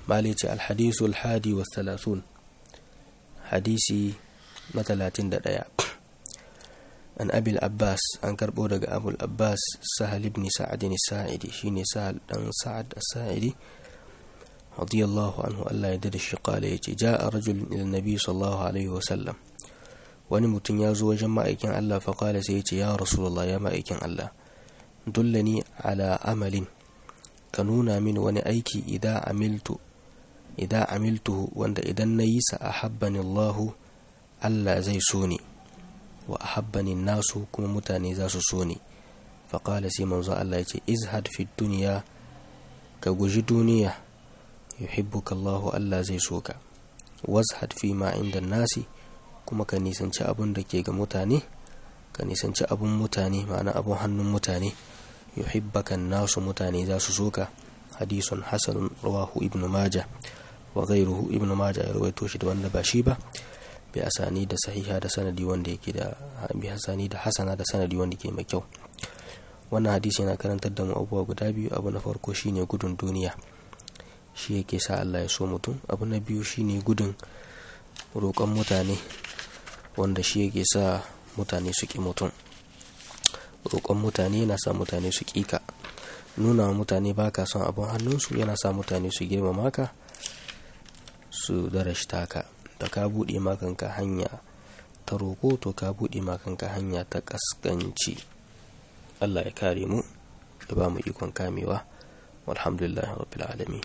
malice alhadisu alhadi wa thalathun hadisi na talatin da ɗaya an abil abbas an karɓo daga abul abbas sahal ibn sa'ad sa'idi shine sahal dan sa'ad sa'idi radiyallahu anhu Allah ya dada shi kala yace ja'a rajul ila nabi sallallahu alaihi wa sallam wani mutum ya zo wajen ma'aikin Allah fa kala sai yace ya rasulullah ya ma'aikin Allah dullani ala amalin ka nuna min wani aiki idan amiltu idan amiltuhu wanda idan na yi sa ahabbani Allahu Allah zai so ni wa ahabbani nasu kuma mutane za su so ni faƙala sai manzo Allah ya ce izhad fi duniya ka guji duniya yuhibbuka Allahu Allah zai so ka wazhad fi ma inda nasi kuma ka nisanci abun da ke ga mutane ka nisanci abun mutane ma'ana abun hannun mutane yuhibbaka nasu mutane za su so ka hadisun hasanun rawahu ibnu maja wa ghairuhu ibnu maja ya rawaito shi da wanda ba shi ba bi asani da sahiha da sanadi wanda yake da bi hasani da hasana da sanadi wanda ke mai kyau wannan hadisi yana karantar da mu abubuwa guda biyu abu na farko shine gudun duniya shi yake sa Allah ya so mutum abu na biyu shine gudun roƙon mutane wanda shi yake sa mutane su ƙi mutum roƙon mutane yana sa mutane su ƙi ka nuna wa mutane ba ka son abin hannunsu yana sa mutane su girmama ka su darashta ka da ka buɗe makanka hanya ta roƙo to ka buɗe makanka hanya ta ƙasƙanci Allah ya kare mu ya ba mu ikon kamewa walhamdulillah rabbil alamin